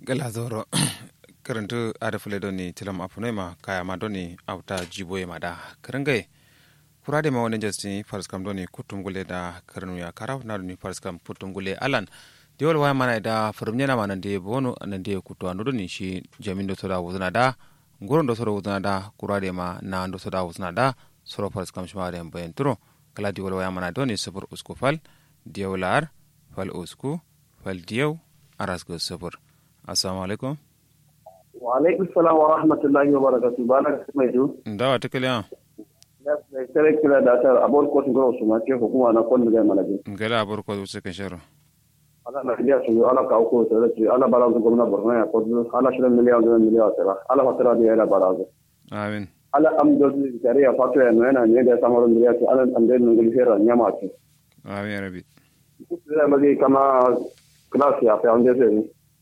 gala zoro karantu ada fule doni tilam apunoi ma kaya ma doni auta jiboye ma da karangai kurade ma wani jasti faris kam doni kutum gule da karanu ya karaw na doni faris kam kutum gule alan diwal waya mana da farum nyana mana de bono nan de kutu anu doni shi jamin do soda wuzna da ngoron do soda wuzna da kurade ma na do soda wuzna da soro faris kam shima da bayan turo kala diwal waya mana doni sabur usku fal diwalar fal usku fal diyaw arasgo sabur assalamu alaikum wa alaikum salam wa rahmatullahi wa barakatuh bana mai du ndawa tikaliya tare kila da ta abor ko ngoro su ma ke hukuma na kon da malaji ngala abor ko wuce kan sharo ala na dia su ala ka ko to da ala bala ko gomna borno ya ko ala shirin miliyan da miliyan tara ala fatara da ala barazo amin ala am do tare ya fatu ya na ne da samaro miliyan ala am da ngul hera nyama ce amin rabi da magi kama class ya fa ande se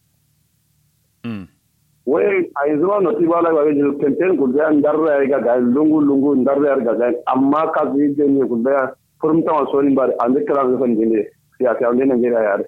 mm wai a yanzu ma noti ba la ba ji tenten ku da ndarra ya ga lungu lungu ndarra ya ga amma ka ji je ne ku da furum ta so ni ba an da kala ga fan jinde ya ka an ne ngira ya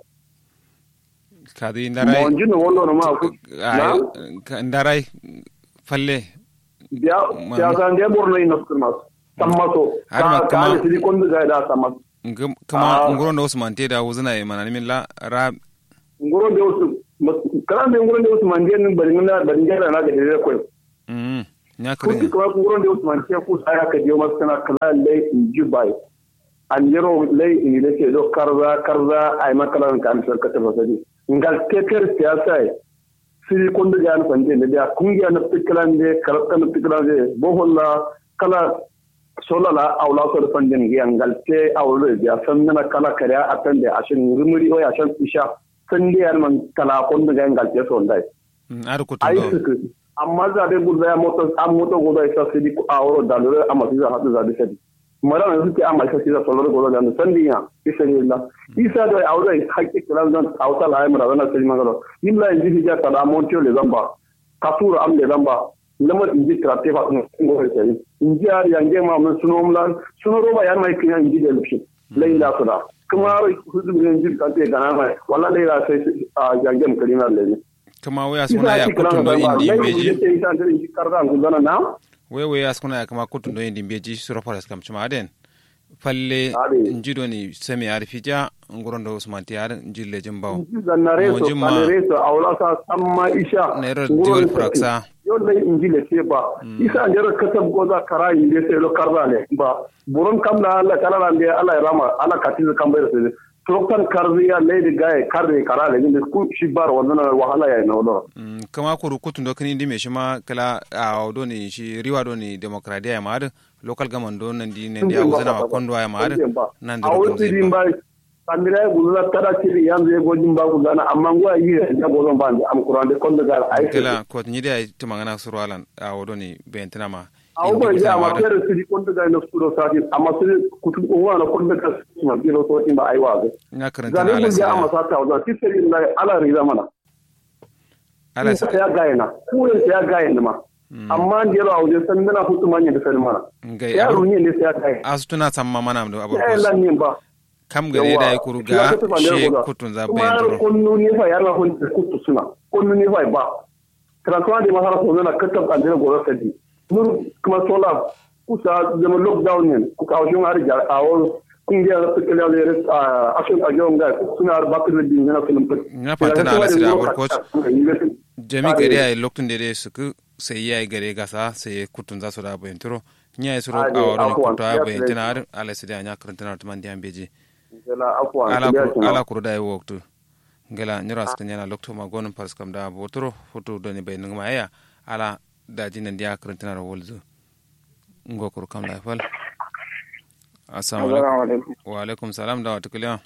kadi ndaray mo jinu wollo no ma ku ay ndaray falle biya ya san de borno ino kuma sammato Har ma ka kama- ka ne ko da da samma Ngam- kama ngoro ndo usman te da wuzuna e manani min la ra ngoro de wasu kala de ngoro de wasu man de ni bari na bari ngara na ga de ko mm nya kuki kare kuma ngoro de wasu man te ku sai ka je mas kana kala le in jubai an yero le in le ke do karza karza ay makalan kan sar ka tafa sadi ngal teker siyasa ai siri kondu ga an fande ne da kungiya na tikran de karata na tikran de boholla kala sola la awla so da fande ngi ngal te awlo ya sanna kala kare atan de ashin rumuri o ya shan isha sande yar man kala kondu ga ngal te so ndai ar ko ai to suka amma za da gudu ya moto an moto gudu ya sa sidi a wuro da lura amma su za hadu za da sadi mara na suke amma sa sidi solor gudu da sandi ya isa ne la isa da aure hakki kiran dan auta la mara na sadi magalo illa in ji ja kada montiyo le zamba kasura am le zamba lamar in ji trate fa kun go sai in ji har yange ma mun suno mun suno roba yan mai kiyan in ji da lushi laila suda kuma hudu ne ji ka te gana mai wala laila sai a yange mu kalina le kama waya suna ya kutu ndo indi beji na we we ya suna ya kama kutu ndo indi beji sura faras kam chuma aden falle Ade. njido ni semi arifija ngoro ndo usman te ar njille jimbaw zannare Mo so jimma. kanere so awla sa samma isha na yero ngoro diwal sa- fraksa yo lay injile se ba isa ndero katab goza kara inde se lo karbale ba buron kamla alla kala lande alla rama alla katiz kambayro se trokan karziya lady guy karre karale inde ku shibar wannan wahala ya no Mm, kama kuru kutu ndo kini indi me shima kala a do ni shi riwa do ni demokradiya ya maad local government do nan di ne dia wuzana ma kondo ya maad nan a da wasu din ba kamira ya gudu tara kiri yanzu ya gojin ba gudu na amma ngwa yi ya gozon ba am kuran de kondo gar ai kala ko ni dia to mangana suru alan a do ni bentina ma a uba ya ma fere su di kondo gar na suro sati amma su kutu uwa na kondo gar su ma biro so in ba ai wa ga ina karanta zane ala mun ya amma sala sata wa ti sai na ala riza mana ala ala ya ga na ku ya ga na ma amma ndiyalo a wajen san dana hutu manya da sai mana ngai ya abur runye ne sai ya ga asutuna samma mana do abur ya lan nin ba kam gare da ya kuru ga she kutun za bayan kuma duro konnu ne fa yana hun kutu suna konnu ne fa ba transfer de masala ko na katab an dina goro sadi nur kuma sola kusa zama lockdown ne ku ka shun har jar awo kun ga su kala le a ashun a jon ga suna har ba ku din na film Na fata na ala sida abur coach. jami gare ay loktun de su ku sai yayi gare gasa sai kutun za su da bayan duro nya suru Ade, a woro ni afuwan, kutu ya a bayan tsire. tina ar ala sida nya karanta na tuman diam beji ala afwan ala kuru ala kuru da yi waktu ngela nyira ska nyana lokto ma gonum pas kam da botoro foto do ni bay ngma ya ala da jinan dia karantina ro wolzu ngo kuru kam la fal assalamu alaikum wa alaikum salam da wata kuliya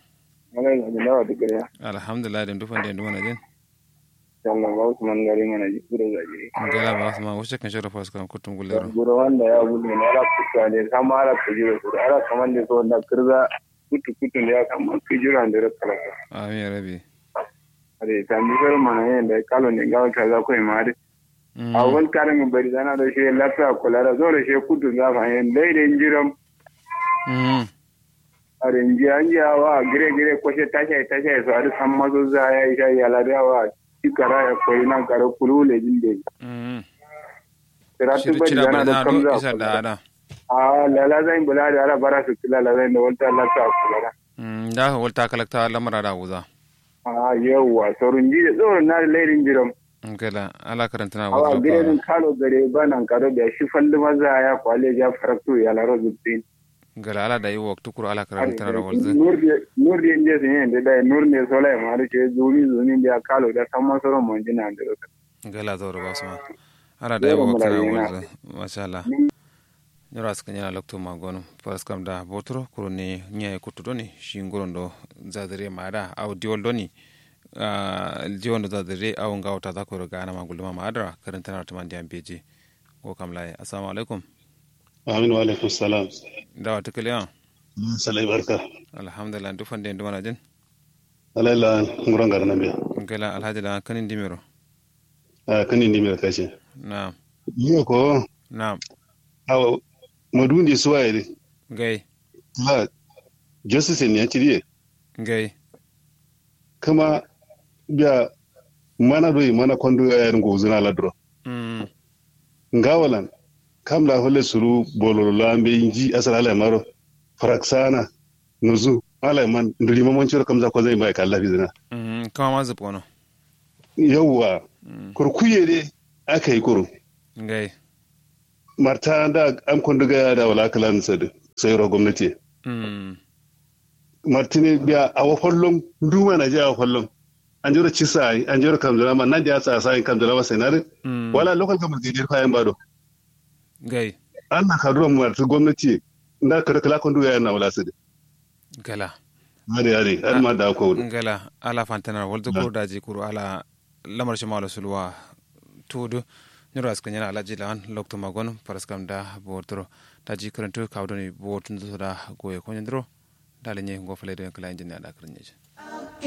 alhamdulillah dem dufan dem dumana jin sannan ba Usman gari mana ji gure gajiri. ngela ba sama wuce kan shoro pas kam kutum gulero Gure wanda ya gudu ne ala kuka ne kama ala kujira su ala kaman da so da kirza kutu kutu ne ya kama kujira da ra kalaka. amin ya rabi Ade ta mi fer mana yin da kalo ne ga ka za ko ma de. A wani karin mu bari dana da shi lafiya kula da zo da shi kutu za fa yin dai da jiram Mm. a rinji an ji wa gire gire ko shi tashe tashe su a san mazo za ya yi shayi ala da wa ikara ya koyi na kara kulu le jinde mm tiratu shiri bari chira dana bari da na do kamza isa da ada a lala zan bula da ala bara su kila la zan da wata Allah ta kula mm da walta kalakta lamara da wuza a yawa sorun ji da tsoron na da lairin jiran ngela ala karantana awa wuza girenin kalo gare banan karo da shi falli maza ya kwale ya farakto ya laro zubtin ngela ala da yi waktu kuro ala karantana da wuza nur di inje sun yi da nur ne sola ma da ke zumi zumi da kalo da san masaron mun jina da roka ngela zoro basma ala da yi Yoro waktu na mula wuza masha Allah nyora suka nyana lokto magono paras kam da botro kuro ni nyai kutu doni shi ngorondo zadire mada au diol doni diwondo zadire au ngawta za kuro gana magulma madara karantana ta mandi ambeji ko kam lai assalamu alaikum amin wa alaikum salam dawa tukale ya salai barka alhamdulillah du fande ndu mana jin alaila nguran garna biya ngela alhaji la kanin dimiro a kan indi mi kace na'am yo ko na'am aw madundi suwaye gai la justice ne ci gai kama biya mana doyi mana kondo ayar ngozuna la dro mm ngawalan kam la holle suru bololo lambe inji asal ala maro faraksana nuzu ala man nduri mamon ciro kam za ko zai mai kalla bizina mm kama ma zupo no yawwa kurkuye de aka yi kuru gai marta da am konduga da wala kalan sadu sai ro gwamnati mm martini biya a wa follon duma na je a follon an jira cisa an jira kamzala ma nan da ya tsasa in kamzala ma senare mm wala local government gidi fayan bado gai an na kadura marta gwamnati da kada kala konduga yana wala sadu gala hade hade an ma da ko ngala ala fantana walto ko daji kuro ala lamar shi mala sulwa tudu nyoro aska nyana ala jilan lokto magon paraskam da botro daji karanto kawdoni botun da goye ko nyandro dale nye go fele den kala injini ada karnyeje